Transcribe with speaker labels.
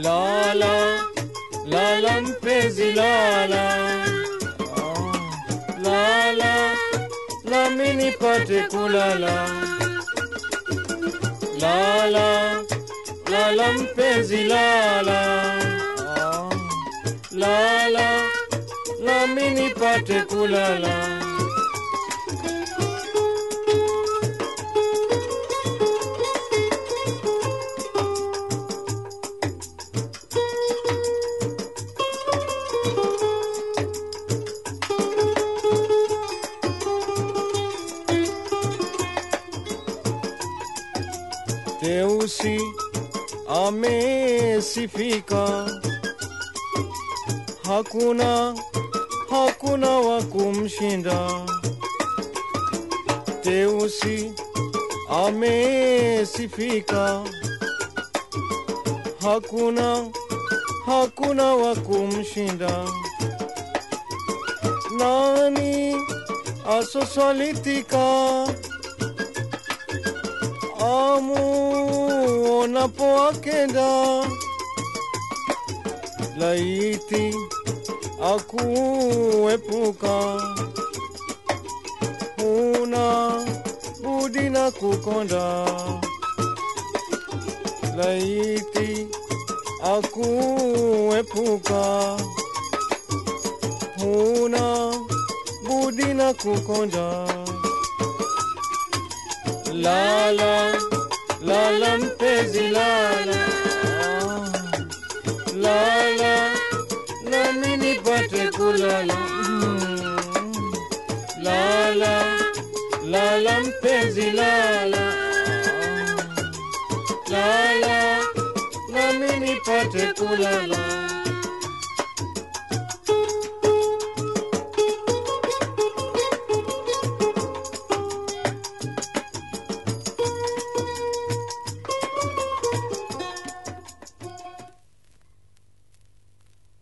Speaker 1: lala lala mpenzi lala Ah, lala nami nipate kulala lala lala mpenzi lala Ah, lala nami nipate kulala Teusi amesifika, hakuna hakuna wa kumshinda. Teusi amesifika, hakuna hakuna wa kumshinda. Nani asoswalitika amuonapo akenda laiti akuepuka huna budi na kukonda laiti akuepuka huna budi na kukonda lala lala mpenzi lala Ah, lala nami nipate kulala Mm. lala lala mpenzi lala Ah, lala nami nipate kulala